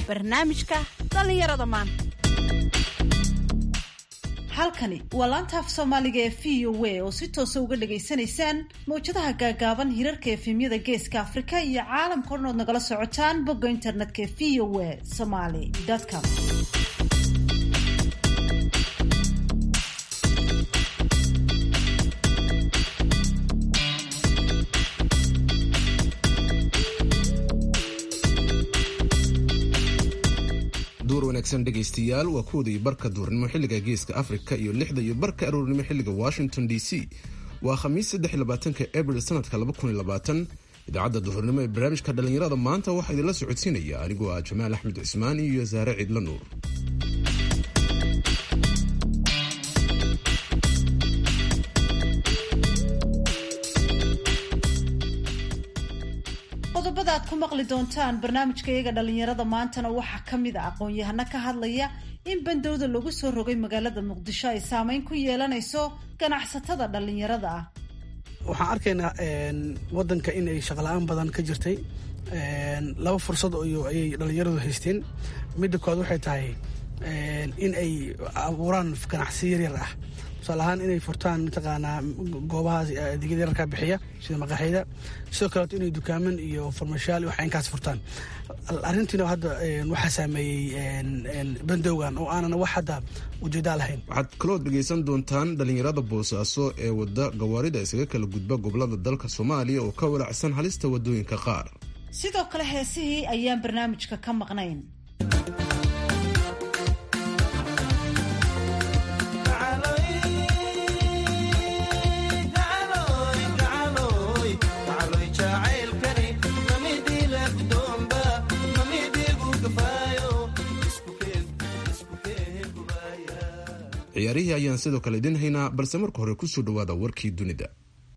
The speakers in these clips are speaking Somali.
barnaamijka dhallinyarada maanta halkani waa laanta af soomaaliga ee v o a oo si toosa uga dhagaysanaysaan mawjadaha gaagaaban hirarka efemyada geeska afrika iyo caalamka o dhan ood nagala socotaan bogga internetka ee v o a somaly com duur wanaagsan dhegaystayaal waa kuwada iyo barka duurnimo xilliga geeska afrika iyo lixda iyo barka aroornimo xilliga washington d c waa khamiis saddexlabaatanka abril sanadka idaacadda duhurnimo ee barnaamijka dhallinyarada maanta waxaa idinla socodsiinaya anigoo ah jamaal axmed cismaan iyo saare ciidla nuur qodobada aad ku maqli doontaan barnaamijka iyaga dhallinyarada maantana waxaa ka mid a aqoon-yahano ka hadlaya in bandowda lagu soo rogay magaalada muqdisho ay saameyn ku yeelanayso ganacsatada dhallinyarada ah waxaan arkaynaa wadanka in ay shaqla-aan badan ka jirtay laba fursad ayay dhallinyaradu haysteen midda kood waxay tahay in ay abuuraan ganacsi yaryar ah tusaale ahaan inay furtaan mataqaanaa goobahaas adeegyada yararka bixiya sida maqaaxyada sidoo kaleeto inay dukaaman iyo farmashaal iyo wax inkaas furtaan arrintiina hadda waxaa saameeyey bandowgan oo aanan wax hadda ujeedaa lahayn waxaad kaloo dhegaysan doontaan dhallinyarada boosaaso ee wada gawaarida isaga kala gudba gobolada dalka soomaaliya oo ka walacsan halista wadooyinka qaar sidoo kale heesihii ayaan barnaamijka ka maqnayn ciyaarihii ayaan sidoo kale idin haynaa balse marka hore kusoo dhawaada warkii dunida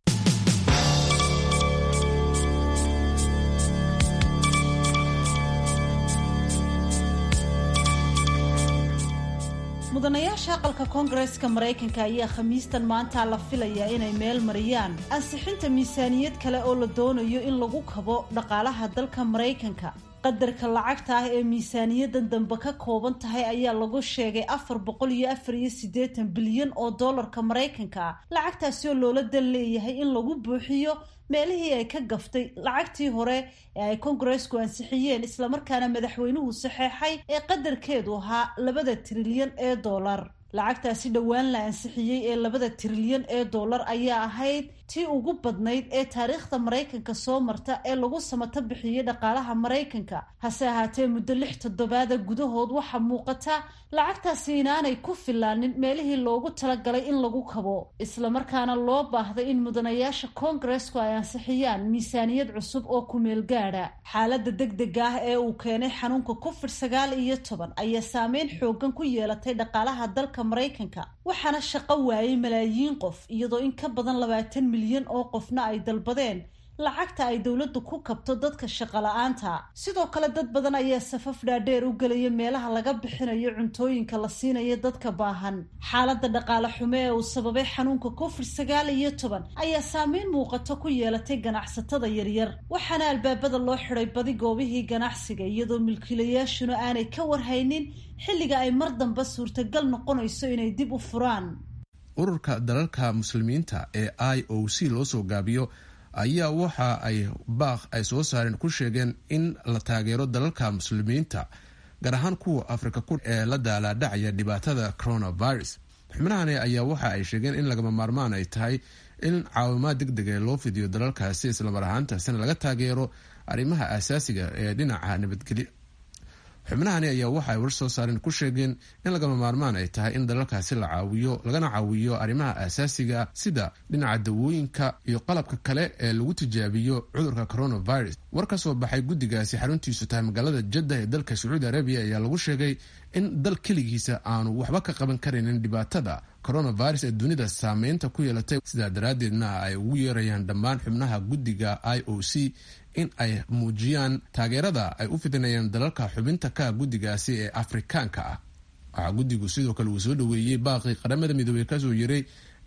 mudanayaasha aqalka koongareeska maraykanka ayaa khamiistan maanta la filayaa inay meel mariyaan ansixinta miisaaniyad kale oo la doonayo in lagu kabo dhaqaalaha dalka maraykanka qadarka lacagta ah ee miisaaniyadan dambe ka kooban tahay ayaa lagu sheegay afar boqol iyo afar iyo siddeetan bilyan oo dollarka maraykanka ah lacagtaasi oo loola dan leeyahay in lagu buuxiyo meelihii ay ka gaftay lacagtii hore ee ay kongareesku ansixiyeen islamarkaana madaxweynuhu saxeexay ee qadarkeedu ahaa labada trilyan ee dollar lacagtaasi dhowaan la ansixiyey ee labada trilyan ee dollar ayaa ahayd tii ugu badnayd ee taariikhda maraykanka soo marta ee lagu samato bixiyey dhaqaalaha maraykanka hase ahaatee muddo lix toddobaada gudahood waxaa muuqata lacagtaasi inaanay ku filaanin meelihii loogu talagalay in lagu kabo islamarkaana loo baahday in mudanayaasha koongareesku ay ansixiyaan miisaaniyad cusub oo kumeel gaadha xaaladda degdega ah ee uu keenay xanuunka covid sagaal iyo toban ayaa saameyn xoogan ku yeelatay dhaqaalaha dalka maraykanka waxaana shaqo waayey malaayiin qof iyadoo in ka badan labaatan milyan oo qofna ay dalbadeen lacagta ay dowladdu ku kabto dadka shaqola-aanta sidoo kale dad badan ayaa safaf dhaadheer u gelaya meelaha laga bixinayo cuntooyinka la siinayo dadka baahan xaaladda dhaqaale xumo ee uu sababay xanuunka covid sagaal iyo toban ayaa saameyn muuqato ku yeelatay ganacsatada yaryar waxaana albaabada loo xiday badi goobihii ganacsiga iyadoo milkiilayaashuna aanay ka warhaynin xilliga ay mar dambe suurtagal noqonayso inay dib u furaan ururka dalalka muslimiinta ee i o c loo soo gaabiyo ayaa waxa ay baaq ay soo saareen ku sheegeen in la taageero dalalka muslimiinta gaar ahaan kuwa afrika ku ee la daalaadhacaya dhibaatada coronavirus xubnahani ayaa waxa ay sheegeen in lagama maarmaan ay tahay in caawimaad deg dega loo fidiyo dalalkaasi islamar ahaantaasina laga taageero arrimaha asaasiga ee dhinaca nabadgelyo xubnahani ayaa waxa ay war soo saareen ku sheegeen in lagama maarmaan ay tahay in dalalkaasi la caawiyo lagana caawiyo arrimaha asaasiga sida dhinaca dawooyinka iyo qalabka kale ee lagu tijaabiyo cudurka coronavirus war ka soo baxay guddigaasi xaruntiisu tahay magaalada jadda ee dalka sacuudi arabiya ayaa lagu sheegay in dal keligiisa aanu waxba ka qaban karaynin dhibaatada coronavirus ee dunida saameynta ku yeelatay sidaa daraaddeedna ay ugu yeerayaan dhammaan xubnaha guddiga i o c in ay muujiyaan taageerada ay u fidinayaan dalalka xubinta ka guddigaasi ee afrikaanka ah waxaa guddigu sidoo kale uu soo dhoweeyey baaqii qaramada midoobey kasoo yiray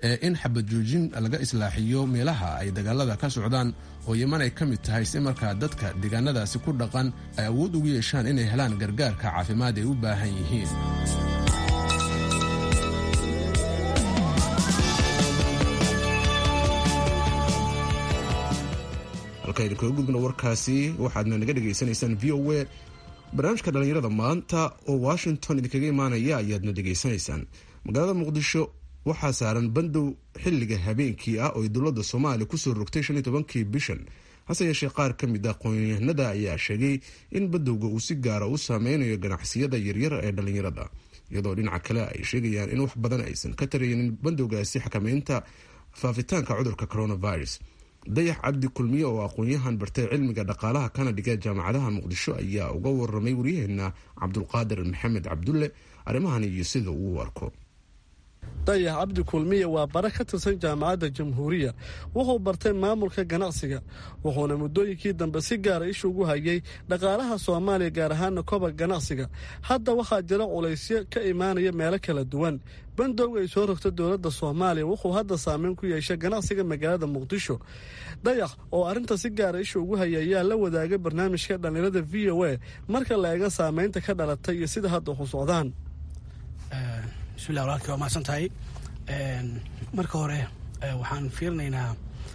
ee in xabad joojin laga islaaxiyo meelaha ay dagaalada ka socdaan oo yeman ay ka mid tahay si markaa dadka deegaanadaasi ku dhaqan ay awood ugu yeeshaan inay helaan gargaarka caafimaad ay u baahan yihiin halkaynu kaga gudbno warkaasi waxaadna naga dhegaysanaysaan v o a barnaamijka dhallinyarada maanta oo washington idinkaga imaanaya ayaadna dhegaysanaysaan magaalada muqdisho waxaa saaran bandow xilliga habeenkii ah oo dowladda soomaaliya kusoo rogtay shan iyo tobankii bishan hase yeeshee qaar ka mid ah aqoonyahanada ayaa sheegay in bandowga uu si gaara u saameynayo ganacsiyada yaryar ee dhallinyarada iyadoo dhinaca kale ay sheegayaan in wax badan aysan ka taraynin bandowgaasi xakameynta faafitaanka cudurka coronavirus dayax cabdi kulmiye oo aqoon-yahan bartay cilmiga dhaqaalaha kana dhiga jaamacadaha muqdisho ayaa uga waramay waryaheena cabdulqaadir maxamed cabdulle arrimahan iyo sida uu arko dayax cabdi kulmiye waa bare ka tirsan jaamacadda jamhuuriya wuxuu bartay maamulka ganacsiga wuxuuna muddooyinkii dambe si gaara isha ugu hayay dhaqaalaha soomaaliya gaar ahaana kobac ganacsiga hadda waxaa jira culaysyo ka imaanaya meelo kala duwan bandowga ay soo rogta dowladda soomaaliya wuxuu hadda saameyn ku yeeshay ganacsiga magaalada muqdisho dayax oo arrinta si gaara isha ugu haya ayaa la wadaagay barnaamijka dhallinyarada v o a marka la eega saameynta ka dhalatay iyo sida hadda waxu socdaan bismillah walaalkii waa mahadsan tahay marka hore waxaan fiirinaynaa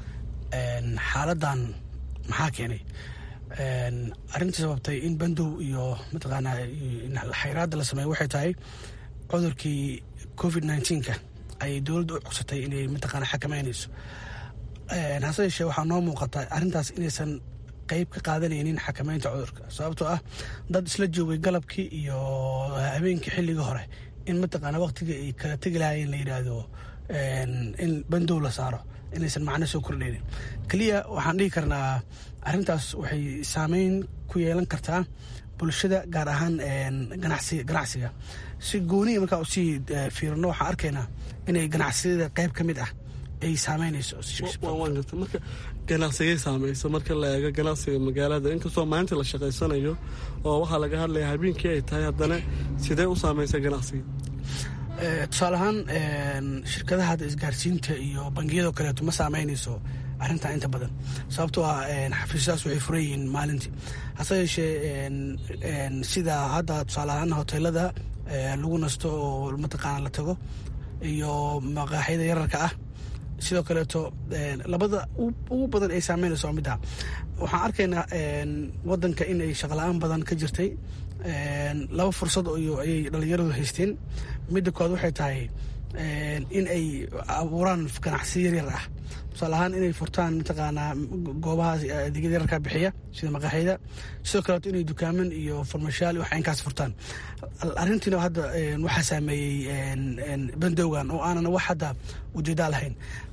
xaaladan maxaa keenay arrintii sababtay in bandow iyo mataqaanaa xayraadda la sameeyo waxay tahay cudurkii covid nneteen-ka ayay dowladda u codsatay inay mataqaana xakameynayso hase yeeshee waxaa noo muuqata arrintaas inaysan qayb ka qaadanaynin xakameynta cudurka sababtoo ah dad isla joogay galabkii iyo habeenkii xilligii hore in mataqaana waqtigii ay kala tegi lahaayeen la yidhaahdo in bandow la saaro inaysan macno soo kordhaynin keliya waxaan dhihi karnaa arrintaas waxay saameyn ku yeelan kartaa bulshada gaar ahaan ganacsiga si gooniya markaa usii fiirino waxaan arkaynaa inay ganacsiyada qayb ka mid ah ay saameynayso marka ganacsigay saamayso marka la eego ganacsiga magaalada inkastoo maalinta la shaqaysanayo oo waxaa laga hadlaya habeenkii ay tahay haddana sidee u saamaysa ganacsiga tusaale ahaan shirkadaha hadda isgaarsiinta iyo bangiyadoo kaleeto ma saameynayso arrintan inta badan sababtoo ah xafiisyadaas waxay furan yihiin maalintii hase yeeshee sida hadda tusaale ahaan hoteelada lagu nasto oo mataqaana la tago iyo maqaaxyada yararka ah sidoo kaleeto labada ugu badan ay saameynayso midda waxaan arkaynaa wadanka in ay shaqala-aan badan ka jirtay laba fursad ayay dhalinyaradu haysteen midda kood waxay tahay in ay abuuraan ganacsi yaryar ah tusaale ahaan inay furtaan mataqaanaa goobahaas adeegyada yararka bixiya sida maqaaxyada sidoo kaleeto inay dukaaman iyo farmashaal wax inkaas furtaan arrintiina hadda waxaa saameeyey bandowgan oo aanan wax hadda ujeedaa lahayn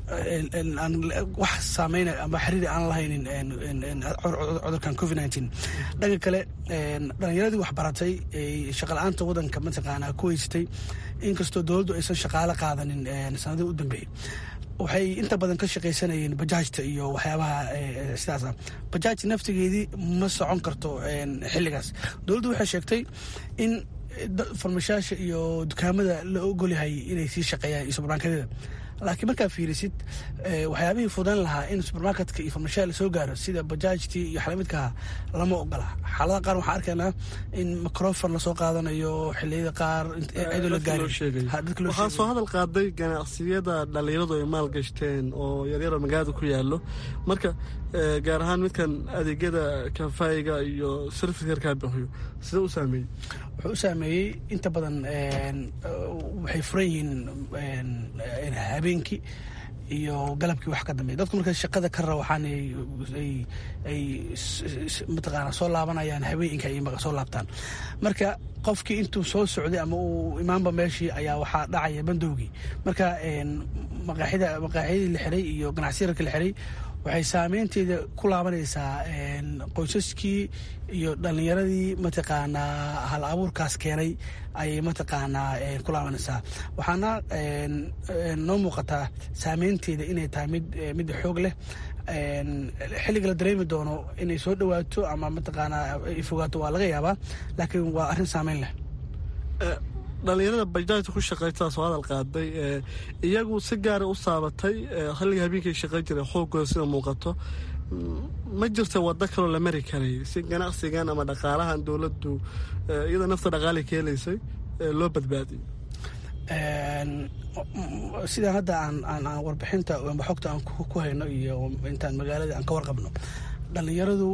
wax saameyn ama xiriiri aan lahaynin cudurkan covid nineteen dhanka kale dhalinyaradii waxbaratay shaqala-aanta wadanka mataqaanaa ku haysatay inkastoo dowladdu aysan shaqaalo qaadanin sanadihii u dambeeyey waxay inta badan ka shaqaysanayeen bajaajta iyo waxyaabaha sidaasa bajaaj naftigeedii ma socon karto xilligaas dowladdu waxay sheegtay in farmashaasha iyo dukaamada la ogolyahay inay sii shaqeeyaan iyo subarmarketyada laakiin markaa fiirisid waxyaabihii fudan lahaa in subermarketka iyo farmashaal lasoo gaaro sida bajaajtii iyo xalamidkaha lama ogola xaaladaha qaar waxaan arkaynaa in microfon lasoo qaadanayo xiliyada qaar cidoo la waxaa soo hadal qaaday ganacsiyada dhalinyaradu ay maal gashteen oo yaryaroo magaalada ku yaalo marka gaar ahaan midkan adeegyada kafayga iyo sarfikarkaa bixiyo sida u saameeyey wuxuu u saameeyey inta badan waxay furan yihiin habeenkii iyo galabkii wax ka dambeey dadku marka shaqada ka raba waxaan ay mataqaana soo laabanayaan habeenka ay soo laabtaan marka qofkii intuu soo socday ama uu imaanba meeshii ayaa waxaa dhacaya bandowgii marka maqaaxida maqaaxyadii la xiray iyo ganacsiyarka la xiray waxay saameynteeda ku laabanaysaa qoysaskii iyo dhalinyaradii mataqaanaa hal abuurkaas keenay ayay mataqaanaa ku laabanaysaa waxaana noo muuqataa saameynteeda inay tahay mid mid xoog leh xilliga la dareemi doono inay soo dhawaato ama mataqaanaa ay fogaato waa laga yaabaa laakiin waa arrin saameyn leh dhallinyarada bajaajta ku shaqaytaa soo hadal qaaday iyagu si gaara u saabatay xilliga habeenkay shaqayn jiray xoogooda sida muuqato ma jirta waddo kaloo la mari karay si ganacsigan ama dhaqaalahan dowladdu iyada nafta dhaqaali ka helaysay loo badbaadiyo sida hadda aan warbixinta xogta aan ku hayno iyo intaan magaalada aan ka warqabno dhallinyaradu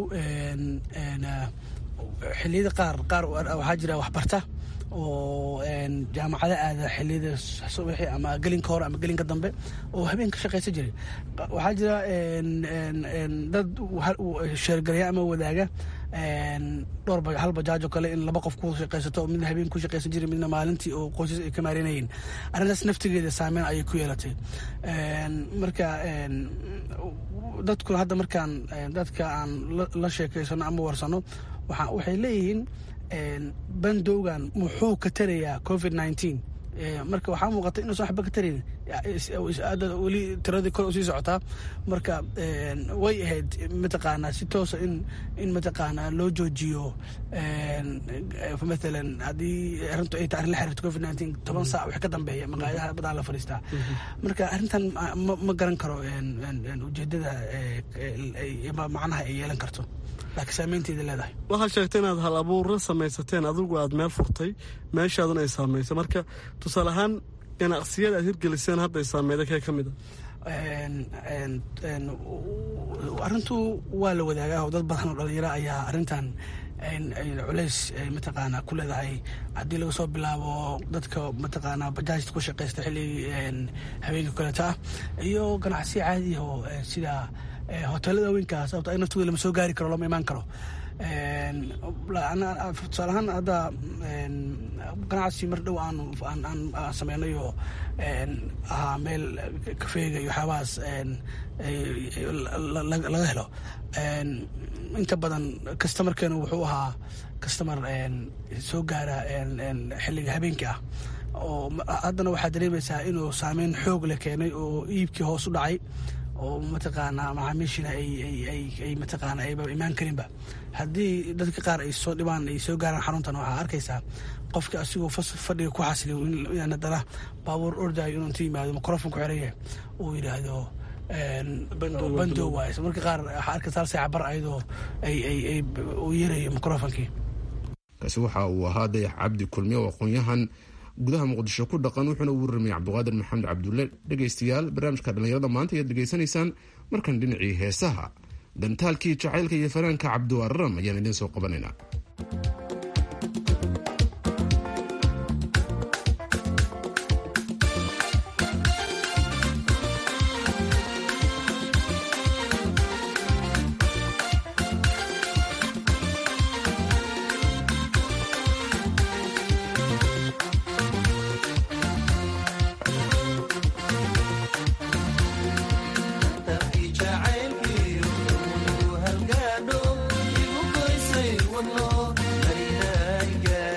xiliyada qaar qaar waxaa jira waxbarta oo jaamacado aada xiliyada subaxi ama gelinka hore ama gelinka dambe oo habeen ka shaqaysan jiray waxaa jira dad sheergaraya ama wadaaga dhowr hal bajaajo kale in laba qof ku shaqaysato midna habeen ku shaqaysan jiray midna maalintii oo qoysas ay ka maarinayeen arrintaas naftigeeda saameyn ayay ku yeelatay marka dadku hadda markaan dadka aan la sheekaysano ama warsano waxay leeyihiin bandowgan muxuu ka tarayaa covid nineteen marka waxaa muuqata inuusan waxba ka tarayn weli tiradii kor usii socotaa marka way ahayd mataqaanaa si toosa in in mataqaanaa loo joojiyo mathalan haddii arrintu ay tahay arrin la xiriirto covid nineteen toban saac wax ka dambeeya maqaayadaha badan la fadhiistaa marka arrintan ma garan karo ujeedada macnaha ay yeelan karto laakiin saameynteeda leedahay waxaad sheegtay inaad hal abuurra samaysateen adigu aad meel furtay meeshaaduna ay saamaysay marka tusaale ahaan ganacsiyada aad hirgeliseen hadda ay saameyda kee ka mid a arrintu waa la wadaagaa oo dad badan oo dhalinyaro ayaa arrintan culeys mataqaanaa ku leedahay haddii laga soo bilaabo dadka mataqaanaa bajaajta ku shaqaysta xilligii habeenka kaleeta ah iyo ganacsiya caadiya oo sida hoteelada haweenkaa sababto ay naftooda lama soo gaari karo lama imaan karo tusaale ahaan hadda ganacsi mar dhow aan aan sameynay oo ahaa meel kafeega iyo waxyaabahaas laga helo inta badan customarkeenu wuxuu ahaa customer soo gaara xilliga habeenkii ah oo haddana waxaad dareemaysaa inuu saameyn xoog le keenay oo iibkii hoos u dhacay oo mataqaanaa macaamiishina ay mataqaana ayba imaan karinba haddii dadka qaar ay soo dhibaan ay soo gaaraan xaruntan waxaa arkaysaa qofka asigoo fadhiga ku xasiliyo in haddana baabuur ordayo inuu inta yimaado microfon ku xiraya uu yidhaahdo bandow waay marka qaar waxaa arkaysa hal saaca bar ayadoo ay uu yeerayo microfonkii kaasi waxa uu ahaa dayax cabdi kulmiye oo aqoon-yahan gudaha muqdisho ku dhaqan wuxuuna u warramay cabdiqaadir maxamed cabdulle dhegaystayaal barnaamijka dhallinyarada maanta ayaad dhegaysanaysaan markan dhinacii heesaha dantaalkii jacaylka iyo fanaanka cabdiwararam ayaan idiin soo qabanaynaa halgaadho igu goysay wadno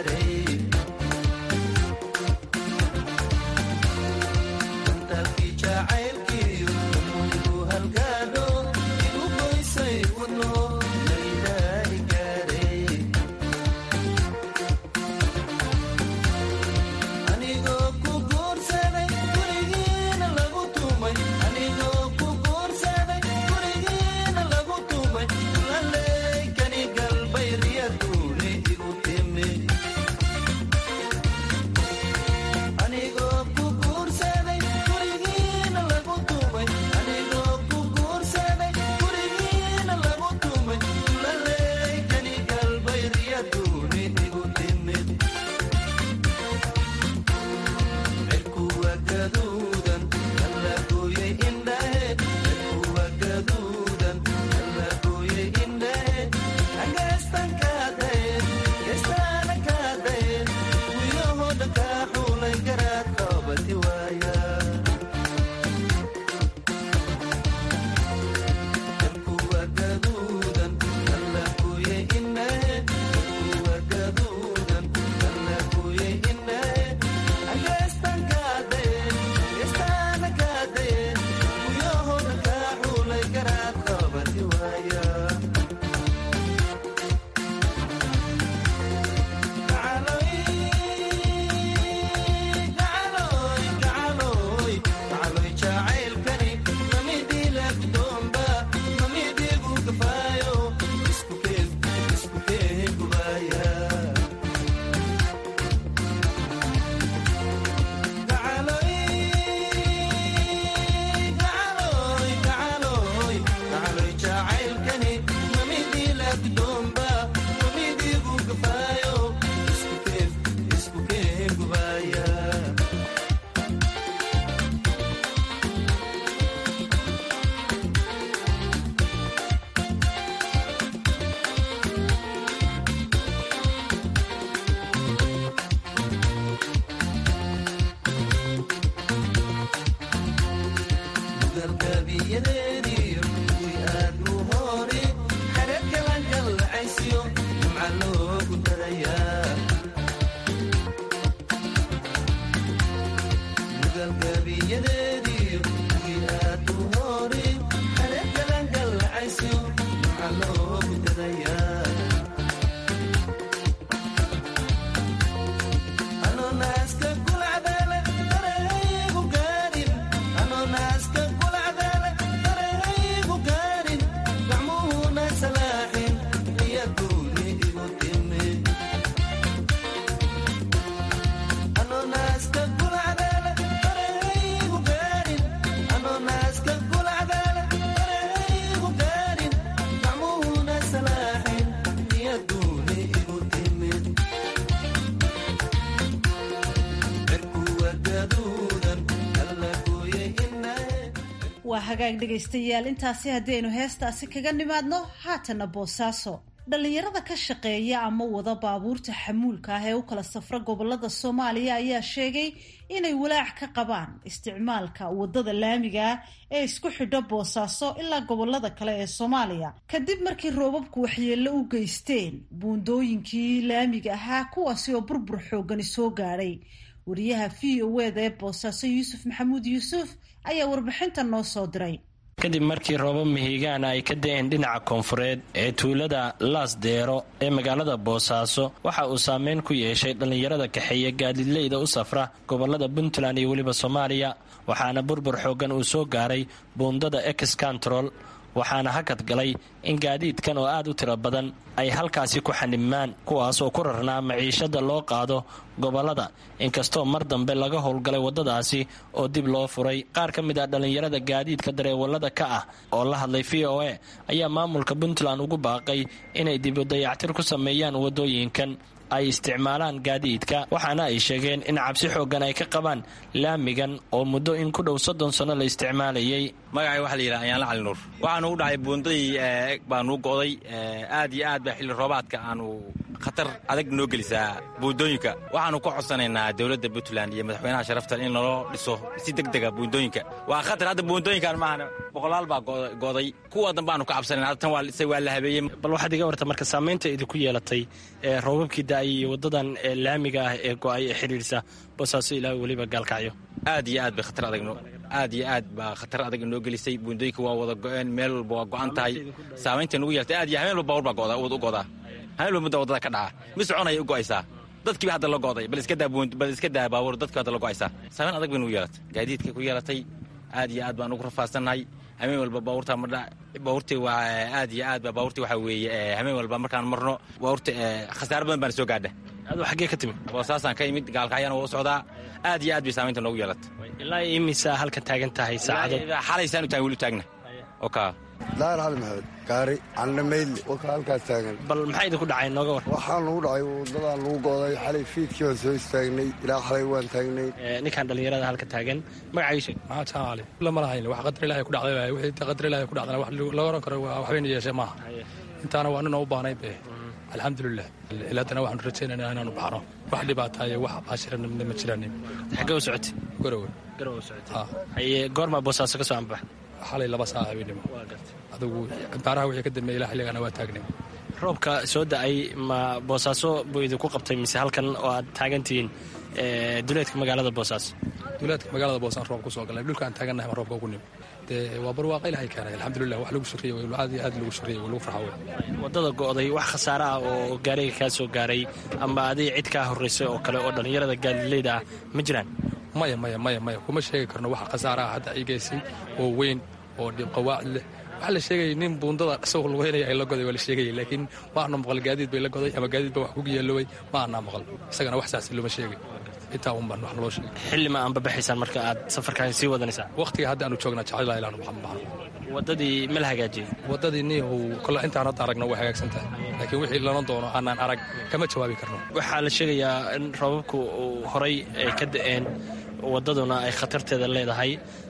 waa hagaag dhegaystayaal intaasi haddaynu heestaasi kaga nimaadno haatana boosaaso dhallinyarada ka shaqeeya ama wada baabuurta xamuulka ah ee u kala safra gobolada soomaaliya ayaa sheegay inay walaac ka qabaan isticmaalka wadada laamiga ah ee isku xidho boosaaso ilaa gobolada kale ee soomaaliya kadib markii roobabku waxyeello u geysteen buundooyinkii laamiga ahaa kuwaasi oo burbur xoogani soo gaadhay wariyaha v o eda ee boosaaso yuusuf maxamuud yuusuf ayaa warbixinta noo soo diray kadib markii roobab mihigaana ay ka da-een dhinaca koonfureed ee tuulada laasdeero ee magaalada boosaaso waxa uu saameyn ku yeeshay dhallinyarada kaxeeya gaadiidleyda u safra gobolada puntland iyo weliba soomaaliya waxaana burbur xooggan uu soo gaaray buundada ex control waxaana hakad galay in gaadiidkan oo aad u tiro badan ay halkaasi ku xanibmaan kuwaas oo ku rarnaa maciishada loo qaado gobolada inkastoo mar dambe laga howlgalay waddadaasi oo dib loo furay qaar ka mid ah dhallinyarada gaadiidka dareewallada ka ah oo la hadlay v o a ayaa maamulka puntland ugu baaqay inay dibu dayactir ku sameeyaan waddooyinkan ay isticmaalaan gaadiidka waxaana ay sheegeen in cabsi xooggan ay ka qabaan laamigan oo muddo in ku dhow soddon sanno la isticmaalayay magacay waxa la yidhaha ayaanla cali nuur waxaanu u dhacay buundadii baanuu go'day aad iyo aad baa xilli roobaadka aanu khatar adag noo gelisaa buundooyinka waxaanu ka codsanaynaa dowladda puntland iyo madaxweynaha sharaftan in naloo dhiso si deg dega buundooyinka waa khatar hadda buundooyinkan maahana boqolaal baa go'day kuwa dan baanu ka cabsanayna hadda tan waa la habeeyey bal waxaad iga warta marka saamaynta idinku yeelatay roobabkii da'ay iyo waddadan laamiga ah ee go'ay ee xidhiirsa boosaaso ilaa weliba gaalkacyo aad iyo aad bay khatar adag aad iyo aad baa khatar adag inoo gelisay buundooyinka waa wada go'een meel walba waa go'an tahay saamaynta nugu yeeltay aad iyo habeen walba bawr baa u go'daa habeen walba mudda waddada ka dhaca mi soconaya u go'aysaa dadkiiba hadda la go'day bal iska daa baabuur dadkiba hadda la go'aysaa saamayn adag bay nugu yeelatay gaadiidka ku yeelatay aad iyo aad baan ugu rafaadsannahay habeen walba baabuurta madha baabuurtii waa aad iyo aad ba baabuurtii waxaa weeye habeen walba markaan marno baabuurta khasaaro badan baana soo gaadha aduu xaggee ka timid boosaasaan ka imid gaalkacyana waa u socdaa aad iyo aad bay saamaynta noogu yeelatay ilaa imisa halkan taagan tahay saacadood xalaysaan u taagn weli u taagna oka daar cali maxamed gaari candhamaydle waka halkaas taagan bal maxaa idinku dhacay nooga war waxaa nagu dhacay wadadaan lagu go'day xalay fiidkii waan soo istaagnay ilaa xalay waan taagnay ninkan dhallinyarada halka taagan magacagiisa maxaa jaali lama lahayn wax qadar ilaahay ku dhacday waay wixii qadar ilaahay ku dhacdana wax laga oran karo waxbayna yeeshee maaha intaana waa nin oo u baahnayd be alxamdulilah ilaadana waxaanu rajaynaynaa inaanu baxno wax dhibaataayo wax baashirana ma jiraanin xaggee u socotay garowe garowe u socotay haye goormaa boosaaso ka soo anbax xalay laba saac habeenimo adugu baaraha wixii ka dambeeyay ilaa xilligana waa taagnay roobka soo da-ay ma boosaaso buu idinku qabtay mise halkan oo aad taagantihiin duleedka magaalada boosaaso duleedka magaalada boosaan roob kusoo galay dhulka aan taagannahay ma roobka ugu nimi dee waa barwaaqa ilahay keenay alxamdulilah wax lagu shaqeeye way aad iyo aad lagu shaqeeye way lagu farxa wey waddada go'day wax khasaare ah oo gaariga kaa soo gaaray ama adig cid kaa horraysay oo kale oo dhallinyarada gaadileyda ah ma jiraan maya maya maya maya kuma sheegi karno wax khasaare ah hadda igeysay oo weyn oo qawaacid leh waxaa la sheegayay nin buundada isagoo lugeynaya ay la goday waa la sheegayay laakiin ma ana maqal gaadiid bay la goday ama gaadiid ba wax ku yeeloway ma anaa maqal isagana wax saasi looma sheegay intaa un baan wax naloo sheegay xilli ma aanba baxaysaan marka aad safarkaasi sii wadanaysaa waqtiga hadda aanu joognaa jecela ilaanu baxan baxno waddadii ma la hagaajiyey waddadii niihow kole intaan hadda aragno way hagaagsan tahay laakiin wixii lana doono aanaan arag kama jawaabi karno waxaa la sheegayaa in roobabku horay ay ka da'een waddaduna ay khatarteeda leedahay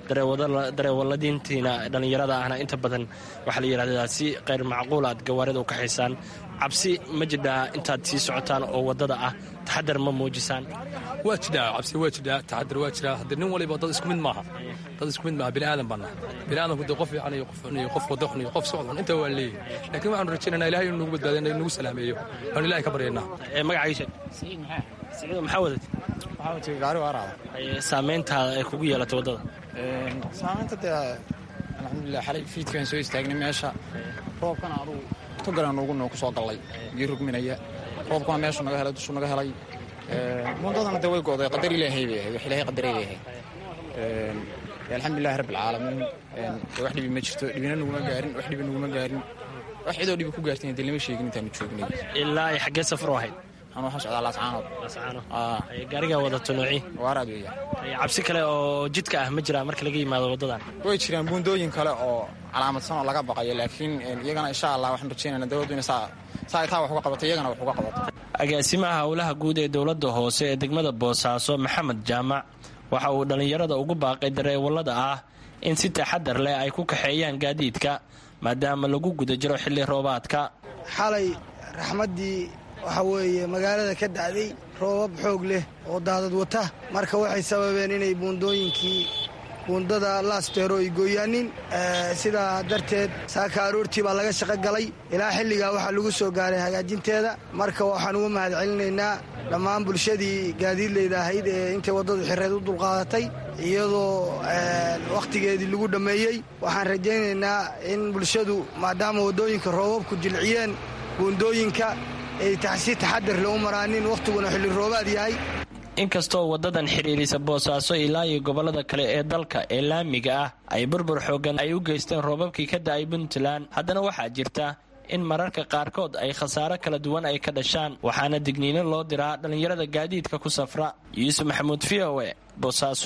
dareewaladiintiina dhallinyarada ahna inta badan waxaa la yidhahdaa si qayr macquul aad gawaarida u kaxaysaan cabsi ma jidhaa intaad sii socotaan oo waddada ah taxadar ma muujisaan waa jidhaa cabsi waa jidhaa taxadar waa jiraa haddii nin waliba dad isku mid maaha dad isku mid maaha bini aadan baan nahay bini aadanku dee qof fiican iyo qof xun iyo qof wada xun iyo qof socod xun intaa waa leeyihin laakiin waxaanu rajaynaynaa ilahay inuu nagu badbaadiyo inagu salaameeyo waanu ilahay ka baryaynaa magacayga siciid maxaa wadat waxaa wajigay gaari waaraada saamayntaada ay kugu yeelatay waddada saamaynta dee alxamdulilah xalay fiidkaan soo istaagnay meesha roobkana adugu togalan ugu noo ku soo gallay gii rugminaya roobkuna meeshuu naga helay dushuu naga helay mundadana dee way go'day qadar ilaahay bay ahayd wax ilaahay qadaray bay ahayd alxamdulilahi rabbi alcaalamiin wax dhibi ma jirto dhibina naguma gaarin wax dhibi naguma gaarin wax cidoo dhibi ku gaartayna dee lama sheegin intaanu joognay ilaa ay xaggee safar u ahayd anuu waxaan socdaa laascaanood gaarigaa wadato noocii waaraad weeya cabsi kale oo jidka ah ma jiraa marka laga yimaado waddadan way jiraan buundooyin kale oo calaamadsan oo laga baqayo laakiin iyagana insha allah waxaan rajaynayna dowladdu ina saa ay taa wax uga qabato iyagana wax uga qabato agaasimaha howlaha guud ee dowladda hoose ee degmada boosaaso maxamed jaamac waxa uu dhallinyarada ugu baaqay dareewallada ah in si taxadar leh ay ku kaxeeyaan gaadiidka maadaama lagu guda jiro xilli roobaadka xalay raxmaddii waxa weeye magaalada ka dacday roobab xoog leh oo daadad wata marka waxay sababeen inay buundooyinkii buundada laasteero ay gooyaanin sidaa darteed saaka aroortii baa laga shaqo galay ilaa xilligaa waxaa lagu soo gaaray hagaajinteeda marka waxaan uga mahad celinaynaa dhammaan bulshadii gaadiidleyda ahayd ee intay waddadu xireed u dulqaadatay iyadoo wakhtigeedii lagu dhammeeyey waxaan rajaynaynaa in bulshadu maadaama waddooyinka roobabku jilciyeen buundooyinka ay si taxadar le u maraanin wakhtiguna xilli roobaad yahay inkastoo waddadan xidhiirisa boosaaso ilaa iyo gobollada kale ee dalka ee laamiga ah ay burbur xooggan ay u geysteen roobabkii ka da'ay puntland haddana waxaa jirta in mararka qaarkood ay khasaaro kala duwan ay ka dhashaan waxaana digniino loo diraa dhallinyarada gaadiidka ku safra yuusuf maxamuud v o e boosaaso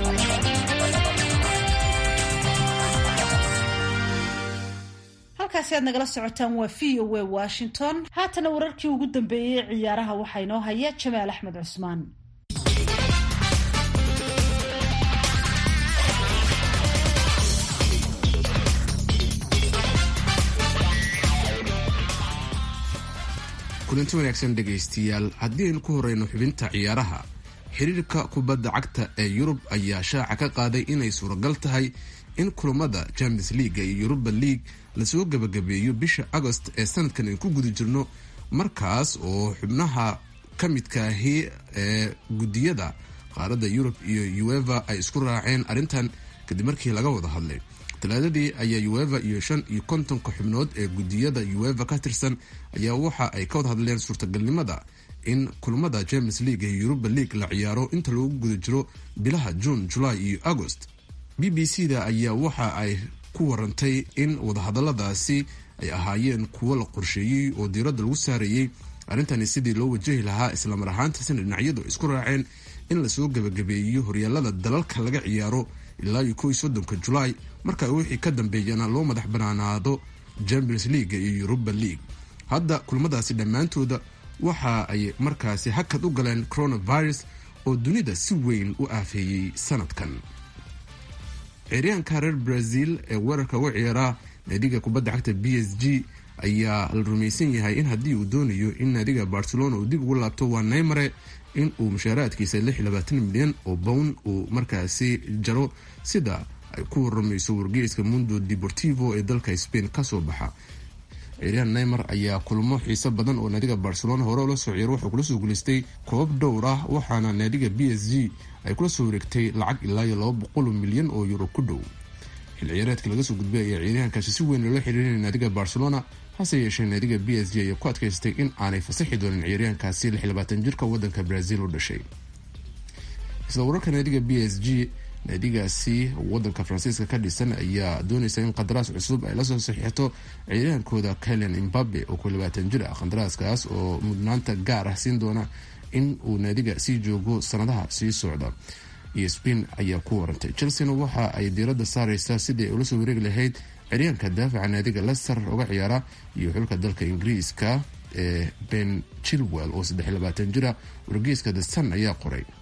halkaasi aad nagala socotaan waa v o e washington haatana wararkii ugu dambeeyey ee ciyaaraha waxaa inoo haya jamaal axmed cusmaan kulanti wanaagsan dhegaystiyaal haddii aynu ku horeyno xubinta ciyaaraha xiriirka kubadda cagta ee yurub ayaa shaaca ka qaaday inay suuragal tahay in kulamada champions leaga iyo yuruba league lasoo gebagabeeyo bisha agost ee sanadkan ay ku guda jirno markaas oo xubnaha ka midkaahi ee gudiyada qaaradda yurub iyo ueva ay isku raaceen arrintan kadib markii laga wada hadlay talaadadii ayaa ueva iyo shan iyo kontonka xubnood ee gudiyada ueva ka tirsan ayaa waxa ay ka wada hadleen suurtagalnimada in kulamada champions league iyo yuruba league la ciyaaro inta lagu guda jiro bilaha june julaay iyo agost b b c da ayaa waxa ay ku warantay in wadahadaladaasi ay ahaayeen kuwo la qorsheeyey oo diiradda lagu saarayey arrintani sidii loo wajahi lahaa islamar ahaantaasina dhinacyadu ay isku raaceen in lasoo gebagabeeyo horyaalada dalalka laga ciyaaro ilaa iyo kow iyo soddonka julaay marka wixii ka dambeeyana loo madax banaanaado champions leaga iyo yuruba league hadda kulmadaasi dhammaantooda waxa ay markaasi hakad u galeen coronavirus oo dunida si weyn u aafeeyey sanadkan ciyaaryahanka reer brazil ee weerarka uga ciyaara naadiga kubadda cagta b s g ayaa la rumaysan yahay in haddii uu doonayo in naadiga barcelona uu dib ugu laabto waa neymare in uu mushaaraadkiisa milyan oo bown uu markaasi jaro sida ay ku waramayso wargeyska mundo deportivo ee dalka spain kasoo baxa ciyaaryahan neymar ayaa kulmo xiiso badan oo naadiga barcelona hore ula soo ciyaaro wuxuu kula soo guulaystay koobab dhowr ah waxaana naadiga b s g ay kula soo wareegtay lacag ilaa iyo laba boqol milyan oo yuro ku dhow xil ciyaareedkii laga soo gudbay ayaa ciyaaryahankaasi si weyn loola xiriirinaya naadiga barcelona hase yeeshee naadiga b s g ayaa ku adkaystay in aanay fasaxi doonin ciyaaryahankaasi jirka wadanka brazil u dhashay isla wararka naadiga b s g naadigaasi wadanka faransiiska ka dhisan ayaa doonaysa in qandaraas cusub ay lasoo saxiixato ciyaaryahankooda kelen imbabe oo ku labaatan jir ah qandaraaskaas oo mudnaanta gaar ah siin doona in uu naadiga sii joogo sanadaha sii socda iyo spain ayaa ku warantay chelseana waxa ay diiradda saareysaa sidii ay ula soo wareegi lahayd ciryaanka daafaca naadiga lester uga ciyaara iyo xulka dalka ingiriiska ee ben chilwell oo jira wargeyska the sun ayaa qoray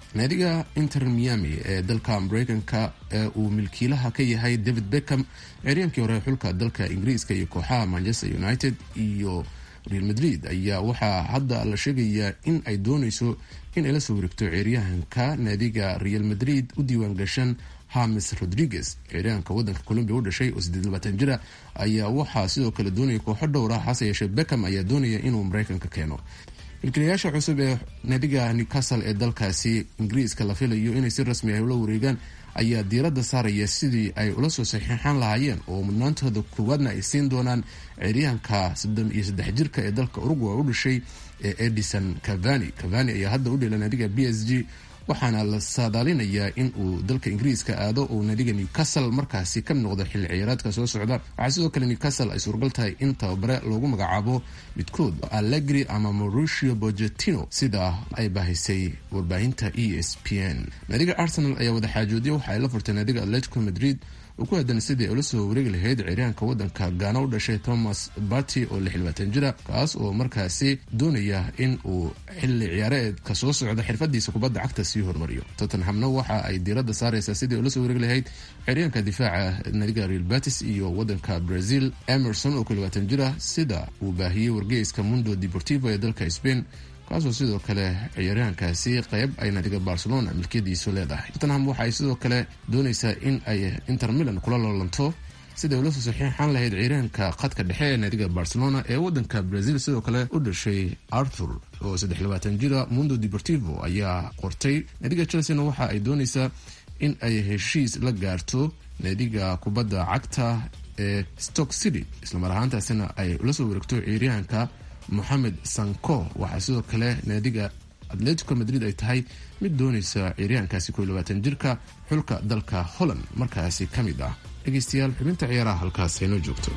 naadiga inter miami ee dalka mareykanka ee uu milkiilaha ka yahay david beckham ciryaankii hore xulka dalka ingiriiska iyo kooxaha manchester united iyo real madrid ayaa waxaa hadda la sheegayaa in ay dooneyso in ay la soo wareegto ciyaaryahanka naadiga real madrid u diiwaan gashan hames rodriguez ciyaaryahanka wadanka colombia u dhashay oo sideed labaatan jira ayaa waxaa sidoo kale doonaya kooxo dhowra hase yeeshee beckham ayaa doonaya inuu mareykanka keeno milkiilayaasha cusub ee naadiga newcastle ee dalkaasi ingiriiska la filayo inay si rasmi ah ula wareegaan ayaa diiradda saaraya sidii ay ula soo saxiixan lahaayeen oo mudnaantooda koowaadna ay siin doonaan ciyaaryahanka soddon iyo saddex jirka ee dalka uruguay u dhashay ee edison cavani cavani ayaa hadda u dheela naadiga b s g waxaana la saadaalinayaa in uu dalka ingiriiska aado oo naadiga newcastle markaasi ka noqdo xilli ciyaareedka soo socda waxaa sidoo kale newcastle ay suuragal tahay in tababare loogu magacaabo midkood allegri ama mauricio bogetino sida ay bahisay warbaahinta e s p n naadiga arsenal ayaa wadaxaajoodiya waxa ay la furtay naadiga atletico madrid oo ku aadan sidii ay ula soo wareegi lahayd ciyaaryahanka wadanka gaana u dhashay thomas barty oo lix labaatan jira kaas oo markaasi doonaya in uu xilli ciyaareedka soo socda xirfadiisa kubadda cagta sii hormariyo tottenhamna waxa ay diiradda saareysaa sidii ay ula soo wareegi lahayd ciyaaryahanka difaaca naadiga real batis iyo wadanka brazil emerson oo ku labaatan jira sida uu baahiyey wargeyska mundo deportivo ee dalka spain kaasoo sidoo kale ciyaaryahankaasi qeyb ay naadiga barcelona milkiyadiisu leedahay tottenham waxa ay sidoo kale dooneysaa in ay inter milan kula loolanto siday ula soo saxiixan lahayd ciyaaryahanka khadka dhexe ee naadiga barcelona ee wadanka brazil sidoo kale u dhashay arthur oo saddex labaatan jira mundo deportivo ayaa qortay naadiga chelseana waxa ay dooneysaa in ay heshiis la gaarto naadiga kubadda cagta ee stock city islamar ahaantaasina ay ula soo wareegto ciyaaryahanka moxamed sanko waxaa sidoo kale naadiga atletico madrid ay tahay mid dooneysa ciyaaryahankaasi ko labaatan jirka xulka dalka holland markaasi ka mid ah dhegeystayaal xubinta ciyaaraha halkaas haynoo joogto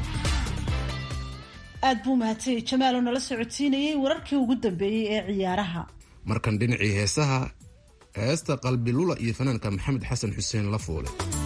aad buu mahadsanyay jamaal oo nala socodsiinayay wararkii ugu dambeeyey ee ciyaaraha markan dhinacii heesaha heesta qalbi lula iyo fanaanka maxamed xasan xuseen la foole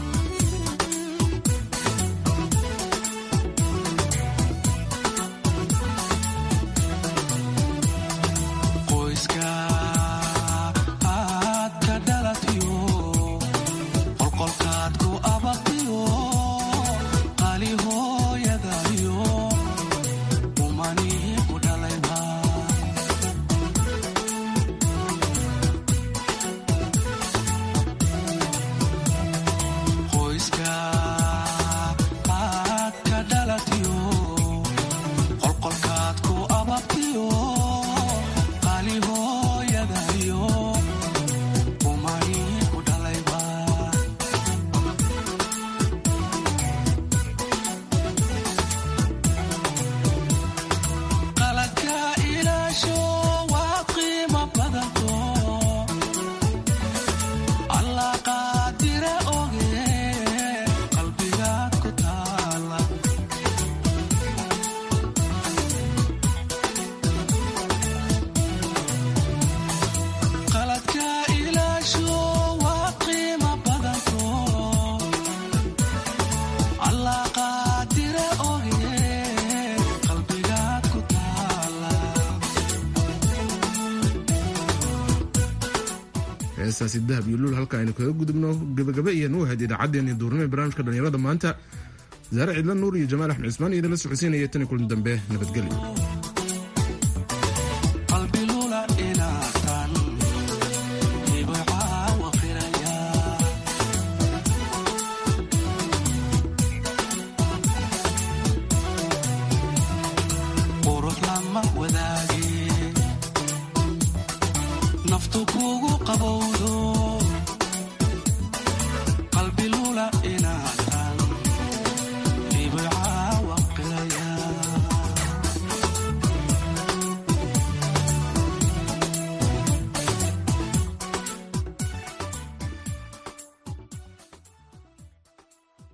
heestaasi dahab iyo luul halka aynu kaga gudubno gabagabe iyo nuuhayd idaacaddeenii duurnimo barnaamijka dhalinyarada maanta zaare cidla nuur iyo jamaal axmed cismaan iyo idinla socodsiinaya tan kulan dambe nabadgelyo